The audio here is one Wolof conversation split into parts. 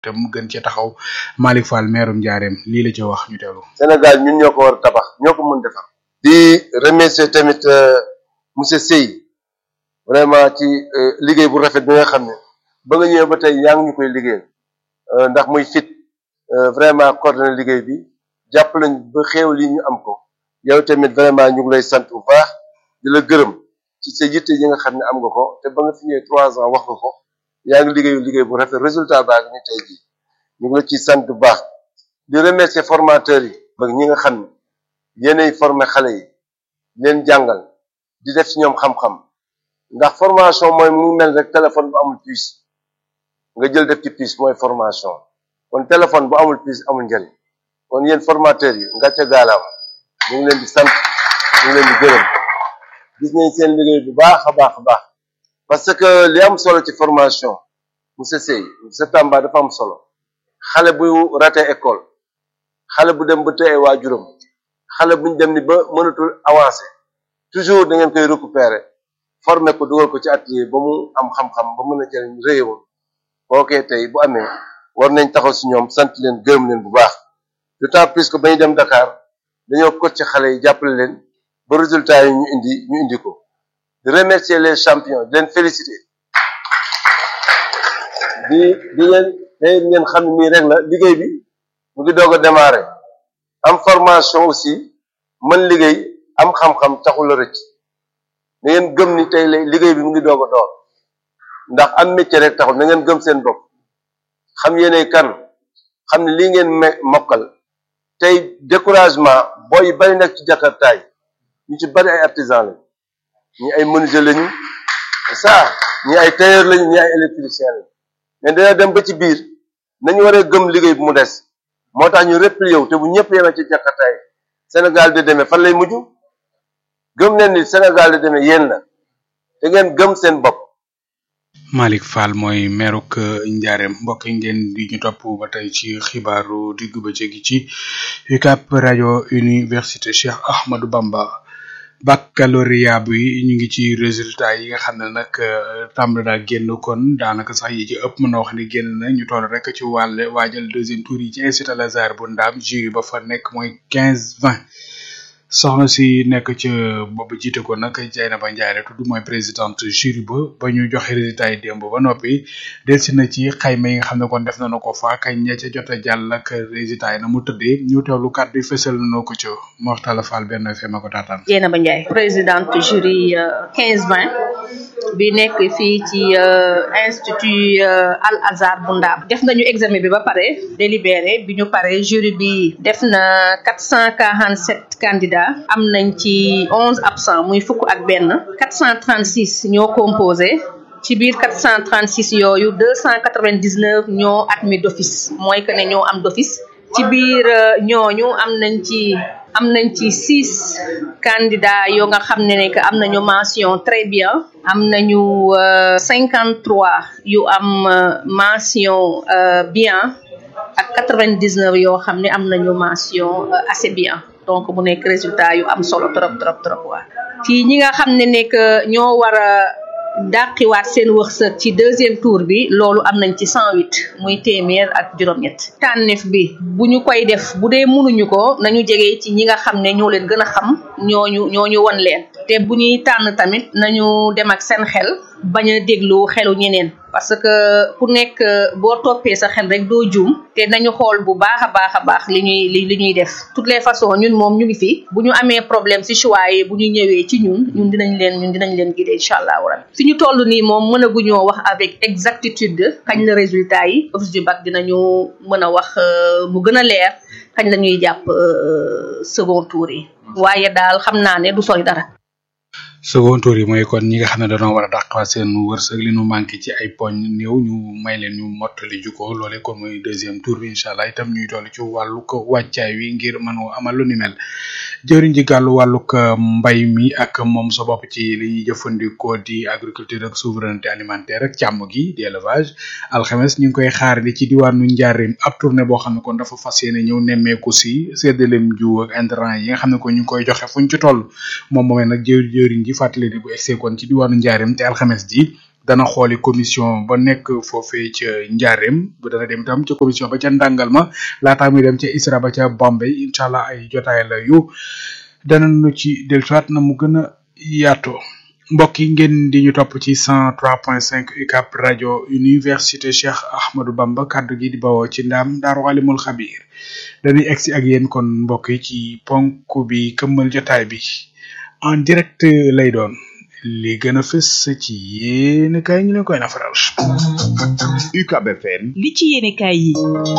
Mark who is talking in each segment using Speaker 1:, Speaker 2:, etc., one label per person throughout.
Speaker 1: te mu gën ci taxaw Malick Fall meerum Njaareem lii la ci wax ñu teelu
Speaker 2: Sénégal ñun ñoo ko war a tabax ñoo ko mën defar di remercier tamit monsieur Sey vraiment ci liggéey bu rafet bi nga xam ne ba nga ñëwee ba tey yaa ngi ñu koy liggéeyal ndax muy fit vraiment coordonné liggéey bi jàpp lañ ba xéew li ñu am ko yow tamit vraiment ñu ngi lay sant bu baax di la gërëm ci sa yitte yi nga xam ne am nga ko te ba nga fi ñëwee trois ans wax nga ko yaa ngi liggéeyu liggéey bu rafet résultat baa ngi ni tey jii ñu ngi la ciy sant bu baax di remercier formateurs yi ba ñi nga xam ne yéenay former xale yi leen jàngal di def ci ñoom xam-xam ndax formation mooy mu mel rek téléphone bu amul puce nga jël def ci puce mooy formation kon téléphone bu amul puce amul njëriñ kon yéen formateurs yi nga ca gaalaam ñu ngi leen di sant ñu ngi leen di gërëm gis nañ seen liggéey bu baax a baax a baax parce que li am solo ci formation monsieur Sey monsieur Tamba dafa am solo xale bu raté école xale bu dem ba tëye waajuram xale buñ dem ni ba mënatul avancer toujours da ngeen koy récupérer former ko dugal ko ci atelier ba mu am xam-xam ba mën a jëriñ réewam kookee tey bu amee war nañ taxaw si ñoom sant leen gërëm leen bu baax d'autant plus que ba ñu dem Dakar dañoo coach ci xale yi jàppale leen ba résultat yi ñu indi ñu indi ko di remercier les champions di leen féliciter di di leen tey ngeen xam ne nii rek la liggéey bi mu ngi doog a démarrer am formation aussi mën liggéey am xam-xam taxul la rëcc na ngeen gëm ni tey liggéey bi mu ngi doog a door ndax am métier rek taxul na ngeen gëm seen bopp xam yéenay kan xam ne lii ngeen me mokkal tey découragement booy yu bari nag ci jakartaay ñu ci bari ay artisan lañu ñi ay menuisier lañu ça ñi ay tailleur lañu ñi ay électricien lañu mais dina dem ba ci biir nañu waree gëm liggéey bu mu des moo tax ñu replié wu te bu ñëpp yemee ci jakartaay Sénégal di demee fan lay mujj gëm leen ni Sénégal di demee yéen la te ngeen gëm seen bopp
Speaker 1: Malick Fall mooy meeruk Njaareem mbokk yi ngeen di ñu topp ba tey ci xibaaru diggu bëccëg gi ci UCAB rajo université Cheikh Ahmadou Bamba baccalauréat bi ñu ngi ci résultat yi nga xam ne nag tàmbali daa génn kon daanaka sax yi ci ëpp mën na wax ni génn na ñu toll rek ci wàll waajal deuxième tour yi ci institut Al Azhar bu ndaam jury ba fa nekk mooy quinze vingt soxna si nekk ca boobu jiite ko nag Dieynaba Ndiaye la tudd mooy présidente jury ba ba ñu joxe résultat yi démb ba noppi delsi na ci xayma yi nga xam ne kon def nañu ko fa kañ ña ca jot a jàll ak résultat yi na mu tëddee ñu teewlu kàddu yi fësal nañu ko ca Moxtala Fall benn fe ma ko taataan.
Speaker 3: Dieynaba Ndiaye présidente jury 15 20 bi nekk fii ci institut Al Azhar bu Ndaam def nañu examen bi ba pare délibéré bi ñu pare jury bi def na 447 candidats. am nañ ci onze absents muy fukk ak benn quatre cent trente six ñoo composé ci biir quatre cent trente six yooyu deux cent quatre vingt dix neuf ñoo admis d'office mooy que ne ñoo am d'office ci biir ñooñu am nañ ci am nañ ci six candidats yoo nga xam ne ne que am nañu mention très bien am nañu cinquante trois yu am mention bien ak quatre vingt dix neuf yoo xam ne am nañu mention assez bien donc mu nekk résultat yu am solo trop trop trop waa ci ñi nga xam ne nekk ñoo war a dàqiwaat seen wërsëg ci deuxième tour bi loolu am nañ ci cent huit muy téeméer ak juróom-ñett tànneef bi bu ñu koy def bu dee mënuñu ko nañu jege ci ñi nga xam ne ñoo leen gën a xam ñooñu ñooñu won leen te bu ñuy tànn tamit nañu dem ak seen xel bañ a déglu xelu ñeneen parce que ku nekk boo toppee sa xel rek doo juum te nañu xool bu baax a baax a baax li ñuy li li ñuy def toutes les façons ñun moom ñu ngi fi bu ñu amee problème ci choix yi bu ñu ñëwee ci ñun ñun dinañ leen ñun dinañ leen guider incha allah rabbi fi ñu toll nii moom mënaguñoo wax avec exactitude kañ la résultat yi office du bac dinañu mën a wax mu gën a leer kañ la ñuy jàpp second tour yi waaye daal xam naa ne du sori dara
Speaker 1: second tour yi mooy kon ñi nga xam ne dañoo war a dàqaat seen wërsëg li nu manqué ci ay poñ néew ñu may leen ñu mottali juko loole kon mooy deuxième tour bi incha allah itam ñuy toll ci wàllu ko wàccaay wi ngir mën a amal lu ni mel jëriñ ji gàllu wàllug mbay mi ak moom sa bopp ci li ñuy jëfandikoo di agriculture ak souveraineté alimentaire ak càmm gi di élevage alxames ñu ngi koy xaar di ci diwaanu njaarim ab tournée boo xam ne kon dafa fas yéene ñëw nemmeeku si séddaleem jiw ak intrant yi nga xam ne ko ñu ngi koy joxe fuñ ci toll moom moomee nag jëw jëriñ ji fàttali ni bu egsee kon ci diwaanu njaarim te alxames ji dana xooli commission ba nekk foofee ca Njaareem bu dana dem itam ca commission ba ca ndàngal ma laataa muy dem ca ISRA ba ca Bombay incha allah ay jotaay la yu danañu ci dellusiwaat na mu gën a yaatoo mbokk yi ngeen di ñu topp ci cent trois point cinq UCAP rajo université Cheikh Ahmadou Bamba kaddu gi di bawoo ci ndaam Daaru Alimul Xabiir dañuy egsi ak yéen kon mbokk yi ci ponk bi këmmal jotaay bi en direct lay doon li gën a fës ci yéen kay ñu leen koy nafaral.
Speaker 4: UCAB FM.
Speaker 5: li ci yéene kaay yi.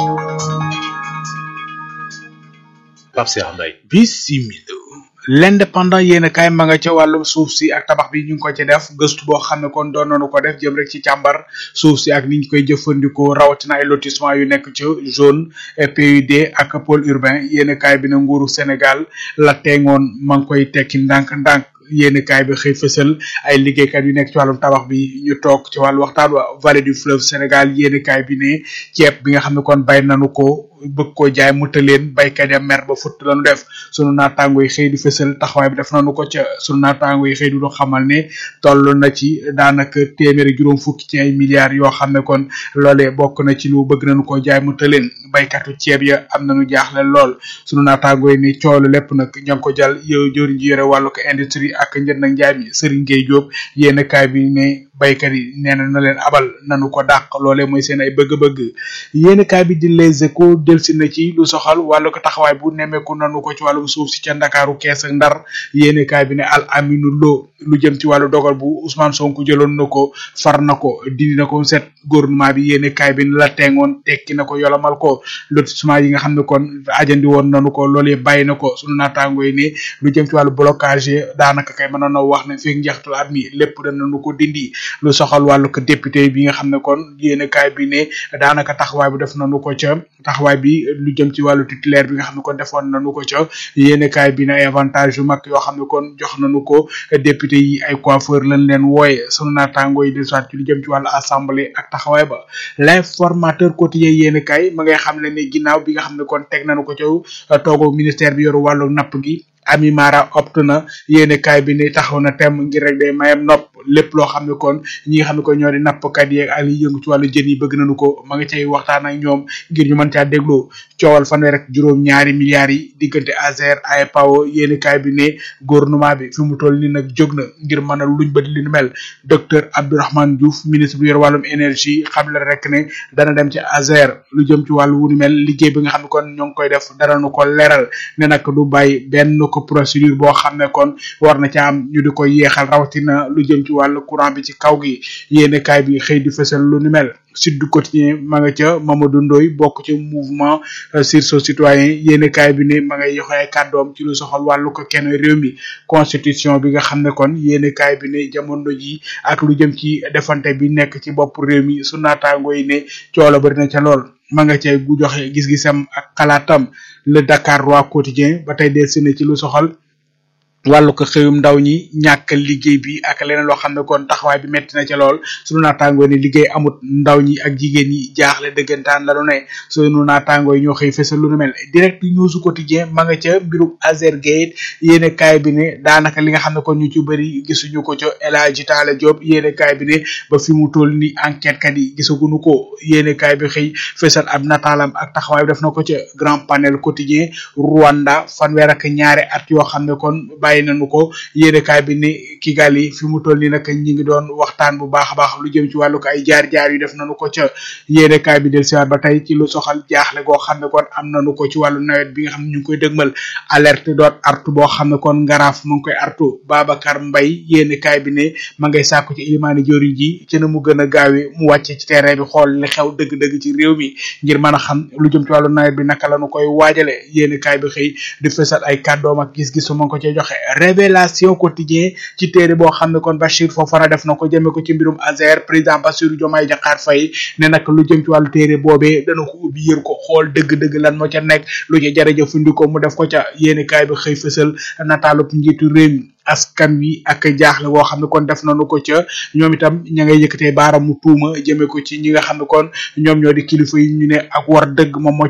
Speaker 4: Pape Cheikh Mbaye.
Speaker 1: bisimila l'indépendant yéen kaay ma nga ca wàllum suuf si ak tabax bi ñu ngi ko ci def gëstu boo xam ne kon doon nañu ko def jëm rek ci càmbar suuf si ak ni ñu koy jëfandikoo rawatina ay lotissement yu nekk ci zone PUD ak pôle urbain yéen kaay bi na nguuru Sénégal la teeŋoon ma ngi koy tekki ndànk-ndànk yéen kaay bi xëy fësal ay liggéeykat yu nekk ci wàllum tabax bi ñu toog ci wàllu waxtaan wa vallée du fleuve Sénégal yéen kaay bi ne ceeb bi nga xam ne kon bay nañu ko bëgg koo jaay mu tëleen baykat ya mer ba futt lañu def sunu naataango yi xëy di fësal taxawaay bi def nañu ko ca sunu naataango yi xëy di lu xamal ne toll na ci daanaka téeméeri juróom fukki ci ay milliards yoo xam ne kon loolee bokk na ci lu bëgg nañu koo jaay mu tëleen baykatu ceeb ya am nañu jaaxle lool sunu naataango yi ni coolu lépp nag ña ngi ko jàll yow jëriñ ji yore wàllu ko industrie ak njënd ak njaay mi Serigne Gueye Diop yéen kaay bi ne baykat yi nee na na leen abal nanu ko dàq loolee mooy seen ay bëgg-bëgg yéen kaay bi di les échos delsi na ci lu soxal wàllu ko taxawaay bu nemmeeku nanu ko ci wàllum suuf si ca ndakaaru kees ak ndar yéene kaay bi ne al aminu lo lu jëm ci wàllu dogal bu Ousmane Sonko jëloon na ko far na ko dindi na ko set gouvernement bi yéene kaay bi ne la tengoon tekki na ko yolamal ko lotissement yi nga xam ne kon ajandi woon nanu ko loolee bàyyi na ko sunu naataango yi ne lu jëm ci wàllu blocage daanaka kay mënoon na wax ne feeg njeextul at mi lépp danañu ko dindi lu soxal wàllu ko député bi nga xam ne kon yéene kaay bi ne daanaka taxawaay bu def nañu ko ca taxawaay bi lu jëm ci wàllu titulaire bi nga xam ne kon defoon nañu ko ca yéene kaay bi ne ay avantage yu mag yoo xam ne kon jox nañu ko député yi ay coiffeur lañ leen wooye sunu naataango yi di soit ci lu jëm ci wàllu assemblée ak taxawaay ba l'informateur quotidien yéene kaay ma ngay xam ne ne ginnaaw bi nga xam ne kon teg nañu ko ca toogu ministère bi yoru wàllu napp gi Ami Mara opt na yéene kaay bi ne taxaw na tem ngir rek day mayam nopp lépp loo xam ne kon ñi nga xam ne kon ñoo di nappkat yeeg ak li yëngu ci wàllu jën yi bëgg nañu ko ma nga cay waxtaan ak ñoom ngir ñu mën caa dégloo coowal fanweer rek juróom ñaari milliards yi diggante Azer ay Pao yéene kaay bi ne gouvernement bi fi mu toll ni nag jóg na ngir mën a luñ bët li nu mel docteur Abdourahmane Diouf ministre bu yor wàllum énergie xam la rek ne dana dem ci Azer lu jëm ci wàllu wu ni mel liggéey bi nga xam ne kon ñoo ngi koy def dara nu ko leeral ne nag du bàyyi benn ko procédure boo xam ne kon war na ca am ñu di ko yeexal rawatina lu jëm ci wàllu courant bi ci kaw gi yéene kaay bi xëy di fësal lu ni mel Sud du Quotidien ma nga ca Mamadou Ndoye bokk ci mouvement sursaut citoyen yéene kaay bi ne ma ngay yoxe ay kàddoom ci lu soxal wàllu ko kenn réew mi constitution bi nga xam ne kon yéene kaay bi ne jamono ji ak lu jëm ci defante bi nekk ci bopp réew mi su naataango yi ne coola bari na ca lool ma nga cay gu joxe gis-gisam ak xalaatam le Dakar Roi quotidien ba tey del si ne ci lu soxal wàllu ko xëyum ndaw ñi ñàkk liggéey bi ak leneen loo xam ne kon taxawaay bi metti na ca lool sunu naataangoo ne liggéey amut ndaw ñi ak jigéen ñi jaaxle dëggantaan la lu ne sunu naataangoo yi ñoo xëy fësal lu nu mel direct news quotidien ma nga ca mbirum Azergate yéene kaay bi ne daanaka li nga xam ne kon ñu ci bëri gisuñu ko ca El Hadji Talla Diop yéene kaay bi ne ba fi mu toll ni enquête kat yi gisaguñu ko yéene kaay bi xëy fësal ab nataalam ak taxawaay bi def na ko ca grand panel quotidien Rwanda fanweer ak ñaari at yoo xam ne kon bàyyi nañu ko yéenekaay bi ni Kigali fi mu toll nii nag ñi ngi doon waxtaan bu baax a baax lu jëm ci wàllu ko ay jaar-jaar yu def nañu ko ca yéenekaay bi del siwaat ba tey ci lu soxal jaaxle goo xam ne kon am nañu ko ci wàllu nawet bi nga xam ne ñu ngi koy dëgmal alerte doot artu boo xam ne kon ngaraaf mu ngi koy artu Babacar Mbaye yéenekaay bi ne ma ngay sàkku ci ilimaani joriñ ji ci na mu gën a gaawee mu wàcce ci terrain bi xool li xew dëgg-dëgg ci réew mi ngir mën a xam lu jëm ci wàllu nawet bi naka la ñu koy waajale yéenekaay bi xëy di fësal ay kàddoom ak gis-gisu ma ngi ko cee joxe révélation quotidien ci téere boo xam ne kon Bachir Fofana def na ko jëme ko ci mbirum Azer président Bassirou Diomaye Diakhar Faye ne nag lu jëm ci wàllu téere boobee dana ko ubbi yër ko xool dëgg-dëgg lan moo ca nekk lu ca jërëjëfandikoo mu def ko ca yéeni kaay bi xëy fësal nataalub njiitu réew mi askan wi ak jaaxle boo xam ne kon def nañu ko ca ñoom itam ña ngay yëkkatee baaramu tuuma jëme ko ci ñi nga xam ne kon ñoom ñoo di kilifa yi ñu ne ak war dëgg moom moo ca nekk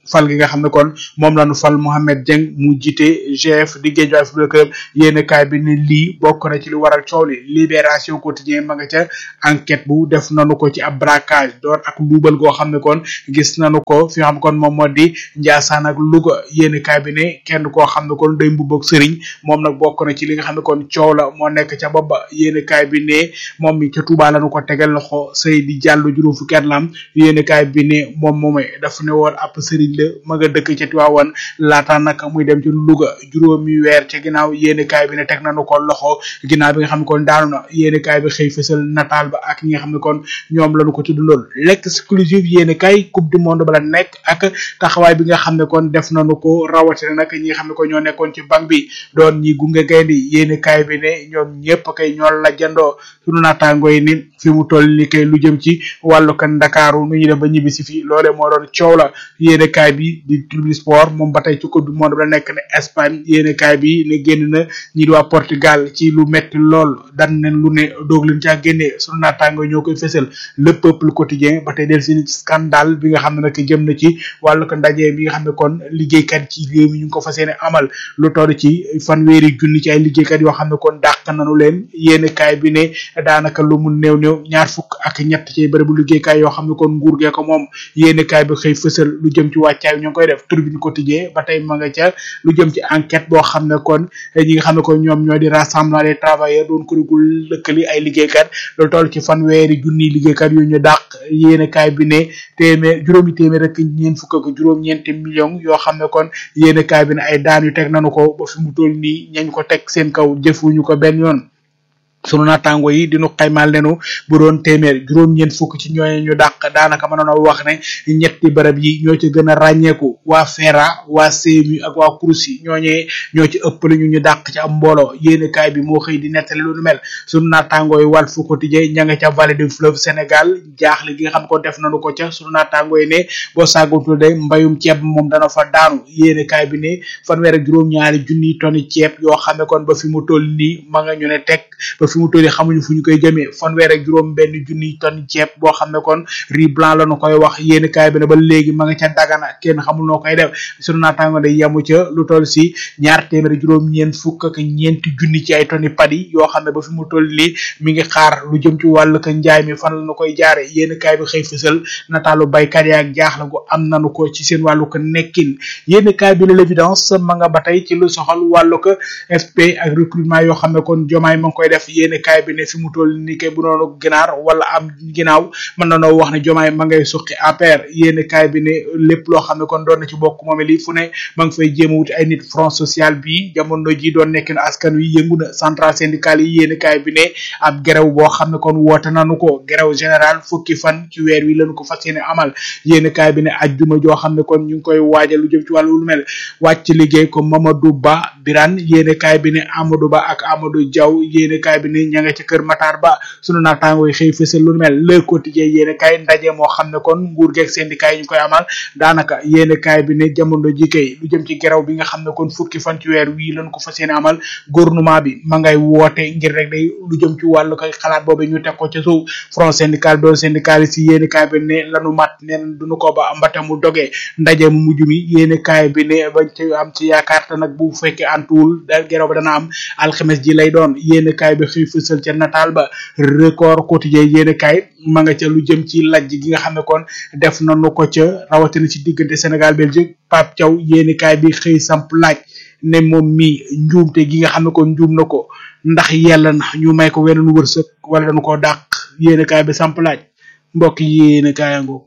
Speaker 1: fal gi nga xam ne kon moom la ñu fal Mohamed Dieng mu jiite GF di Guédiawaye Football Club yéen kaay bi ne lii bokk na ci li waral coow li libération quotidien ma nga ca enquête bu def nanu ko ci ab braquage door ak luubal goo xam ne kon gis nanu ko fi nga xam kon moom moo di Ndiassane ak Louga yéen kaay bi ne kenn koo xam ne kon day mbubb ak sëriñ moom nag bokk na ci li nga xam ne kon coow la moo nekk ca bopp ba yéen kaay bi ne moom mi ca Touba lañu ko tegal loxo Seydi Diallo juróom fukki at la am yéen kaay bi ne moom moomay dafa ne woon ab sëriñ la ma nga dëkk ca Tiwaawan laata nag muy dem ci Louga juróomi weer ca ginnaaw yéen kaay bi ne teg nañu ko loxo ginnaaw bi nga xam ne kon daanu na yéen kaay bi xëy fësal nataal ba ak ñi nga xam ne kon ñoom lañu ko tudd lool l'exclusive yéen kaay coupe du monde ba la nekk ak taxawaay bi nga xam ne kon def nañu ko rawatina nag ñi nga xam ne ko ñoo nekkoon ci banque bi doon ñi gunge gaynde yéen kaay bi ne ñoom ñëpp kay ñoo la jandoo sunu naataango yi ni fi mu toll ni kay lu jëm ci wàllu kan Ndakaaru nu ñu def ba ñibbi si fii loole moo doon coow la yéen kaay bi di tribune sport moom ba tey ci coupe du monde ba la nekk ne Espagne yéen kaay bi ne génn na ñi di waa Portugal ci lu metti lool dan nen lu ne doog leen caa génnee sunu naataango ñoo koy fësal le peuple quotidien ba tey del seen scandale bi nga xam ne nag jëm na ci wàllu ko ndaje bi nga xam ne kon liggéeykat ci réew mi ñu ngi ko fas yéene amal lu toll ci fanweeri junni ci ay liggéeykat yoo xam ne kon dàq nañu leen yéen kaay bi ne daanaka lu mu néew néew ñaar fukk ak ñett ci bërëbu liggéeykaay yoo xam ne kon nguur gee ko moom yéen kaay bi xëy fësal lu jëm ci wàccaay ñu ngi koy def tribune quotidien ba tey ma nga ca lu jëm ci enquête boo xam ne kon ñi nga xam ne kon ñoom ñoo di rassemblement des travailleurs doon kurigul lëkkali ay liggéeykat lu toll ci fanweeri junni liggéeykat yu ñu dàq yéen kaay bi ne téeméer juróomi téeméer rek ñeent fukk ak juróom-ñeenti millions yoo xam ne kon yéen kaay bi ne ay daan yu teg nañu ko ba fi mu toll nii ñañ ko teg seen kaw jëfuñu ko benn yoon sunu naataango yi dinu xaymaal nenu bu doon téeméer juróom-ñeent fukk ci ñooñu ñu dàq daanaka mënoon a wax ne ñetti barab yi ñoo ci gën a ràññeeku waa FERA waa CMU ak waa CROUS yi ñooñee ñoo ci ëpp lu ñu ñu dàq ci am mbooloo yéene kaay bi moo xëy di nettali lu nu mel sunu naataango yi Walf Quotidien ña nga ca vallée du fleuve Sénégal jaaxle gi nga xam ko def nañu ko ca sunu naataango yi ne boo sàggatul de mbayum ceeb moom dana fa daanu yéene kaay bi ne fanweer ak juróom-ñaari junniy tonni ceeb yoo xam ne kon ba fi mu toll nii ma nga ñu ne teg ba fi mu toll xamuñu fu ñu koy jëmee fanweer ak juróom benn junniy tonne ceeb boo xam ne kon riz blanc la nu koy wax yéen kaay bi ne ba léegi ma nga ca dagana kenn xamul noo koy def sunu naataango day yemu ca lu toll si ñaar téeméer juróom ñeent fukk ak ñeenti junni ci ay tonni padi yoo xam ne ba fi mu toll nii mi ngi xaar lu jëm ci wàllu ka njaay mi fan la nu koy jaare yéen kaay bi xëy fësal nataalu baykat yaak jaaxle gu am nanu ko ci seen wàllu ko nekkin yéen kaay bi la l'évidence ma nga ba tey ci lu soxal wàllu ko FP ak recrutement yoo xam ne kon jomaay ma ngi koy def yéen kaay bi ne fi mu toll ni kay bu noonu ginaar wala am ginnaaw mën na noo wax ne jomaay ma ngay suqi APR yéen kaay bi ne lépp loo xam ne kon doon na ci bokk moom lii fu ne ma ngi fay jéem a wuti ay nit front social bi jamono ji doon nekk na askan wi yëngu na central syndical yi yéen kaay bi ne ab gerew boo xam ne kon woote nanu ko gerew général fukki fan ci weer wi lañu ko fas yéene amal yéen kaay bi ne ajjuma joo xam ne kon ñu ngi koy waajal lu jëm ci wàllu lu mel wàcc liggéey ko Mamadou Ba Birane yéen kaay bi ne Amadou Ba ak Amadou Diaw yéen kaay bi ne ña nga ci kër Matar Ba sunu naataango yi xëy fësal lu mel le quotidien yéen kaay ndaje moo xam ne kon nguur geeg syndicat yi ñu koy amal daanaka yéen kaay bi ne jamono ji kay lu jëm ci gerew bi nga xam ne kon fukki fan ci weer wii lañ ko fas yéene amal gouvernement bi ma ngay woote ngir rek day lu jëm ci wàllu koy xalaat boobu ñu teg ko ca suuf front syndical doon syndicaliste yi yéen kaay bi ne lanu mat neen duñu ko ba mbate mu dogee ndaje mu mujj mi yéen kaay bi ne bañ ci am ci yaakaar te nag bu fekkee antuwul da gerew ba dana am alxames ji lay doon yéen kaay bi xëy fësal ca nataal ba record quotidien yéen kaay ma nga ca lu jëm ci lajj gi nga xam ne kon def nañu ko ca rawatina ci diggante Sénégal Belgique Pape Thiaw yéen kaay bi xëy samp laaj ne moom mi njuumte gi nga xam ne kon njuum na ko ndax yàlla na ñu may ko weneen wërsëg wala dañu koo dàq yéen kaay bi samp laaj mbokk yéen kaay ango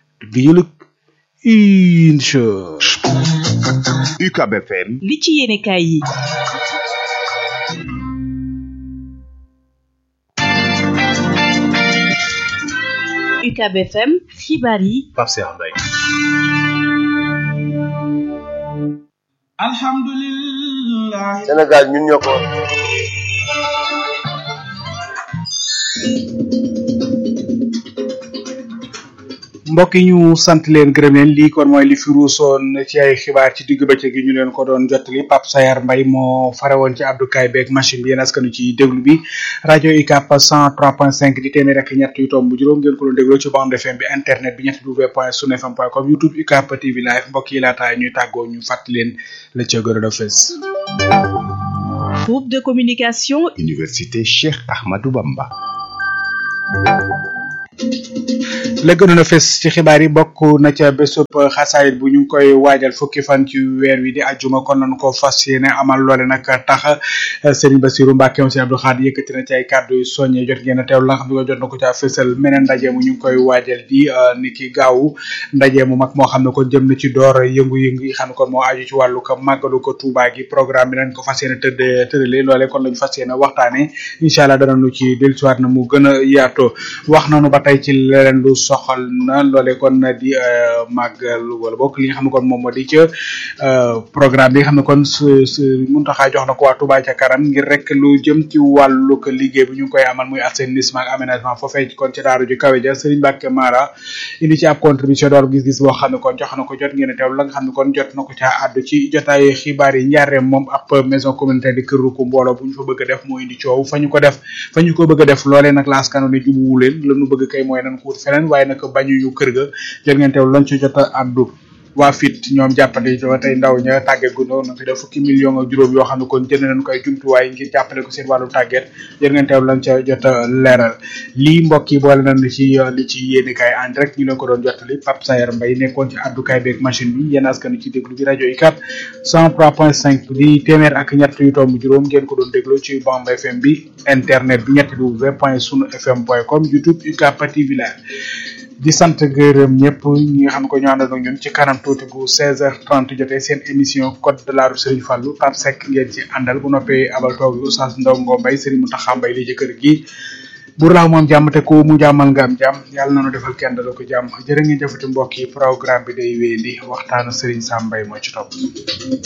Speaker 1: bi ñu incha
Speaker 4: UCAB FM
Speaker 5: li ci yéene kaay yi UCAB FM xibaar yi
Speaker 4: Pape Cheikh Mbaye
Speaker 1: alhamdulillah
Speaker 2: Sénégal ñun ñoo ko
Speaker 1: mbokk yi ñu sant leen gërëm leen lii kon mooy li fi ruusoon ci ay xibaar ci digg bëccëg gi ñu leen ko doon jottali Pape Sayar Mbay moo farewoon ci abdukaay beeg machine bi yéen askanu ci déglu bi rajo UCAB 103.5 di téeméer ak ñett yu tomb juróom ngeen ko doon dégloo ci bande FM bi internet bi ñetti w point sunfm point com youtube UCAB TV live mbokk yi laata ñuy tàggoo ñu fàttali leen la ca gën a fës.
Speaker 5: Groupe de communication
Speaker 4: Université Cheikh Ahmadou Bamba.
Speaker 1: la gënoon a fes ci xibaar yi bokk na ca bésub xasaayit bu ñu ngi koy waajal fukki fan ci weer wi di ajjuma kon nañu ko fas yéene amal loole nag tax Serigne Bassirou Mbacke monsieur Abdou Khadre yëkkati na ci ay kàddu yu soññee jot ngeen a teew la nga xam ne jot na ko caa fësal meneen ndaje mu ñu ngi koy waajal di ni ki gaawu ndaje mu mag moo xam ne kon jëm na ci door yëngu-yëngu yi xam ne kon moo aju ci wàllu ko màggalu ko Touba gi programme bi nañ ko fas yéene tëdd tëralee loole kon lañu fas yéene waxtaane incha allah danañu ci dellusiwaat na mu gën a yaatoo wax nañu ba tey ci leneen lu soxal na loole kon di màggal wala bokk li nga xam ne kon moom moo di ca programme bi nga xam ne kon su su Muntaxa jox na ko waa Touba ca kanam ngir rek lu jëm ci wàllu ko liggéey bi ñu ngi koy amal muy assainissement ak aménagement foofee kon ci daaru ju kawe ja Serigne Mbacke Mara indi ci ab contribution door gis-gis boo xam ne kon jox na ko jot ngeen a teew la nga xam ne kon jot na ko caa àddu ci jotaay xibaar yi njaareem moom ab maison communautaire di këru ko mbooloo bu ñu fa bëgg a def moo indi coow fa ñu ko def fa ñu ko bëgg a def loolee nag la askanu ne jubuwu leen la ñu bëgg kay mooy nañ ko wut feneen waaye nag bañuñu kër ga jël ngeen teew lañ ci jot a àddu waa fit ñoom jàppale ba tey ndaw ña tàgget gu noonu fi def fukki million ak juróom yoo xam ne kon jënd nañ koy jumtuwaay ngir jàppale ko seen wàllu tàgget jël ngeen teew lañ ca jot a leeral lii mbokk yi boole nañ ci li ci yéeni kaay en direct ñu leen ko doon jottali Pape Sayer Mbaye nekkoon ci addukaay beeg machine bi yéen askanu ci déglu bi rajo UCAB 103.5 di téeméer ak ñett yu tomb juróom ngeen ko doon déglu ci Bamba FM bi internet bi ñetti w point sunu fm point com youtube UCAB TV live di sant gërëm ñëpp ñi nga xam ne ko ñu àndal ak ñun ci kanam tuuti bu 16h30 jotee seen émission code de la rue Serigne Fallou Pape Seck ngeen ci àndal bu noppee abal toog Oustaz Ndaw Ngo Mbaye Serigne Mountakha Mbaye li ci kër gi bu laaw moom jàmm te ko mu jàmmal nga am jàmm yàlla na nu defal kenn dala ko jàmm jërë ngeen jëfati mbokk yi programme bi day wéy di waxtaanu Serigne Sam Mbaye moo ci topp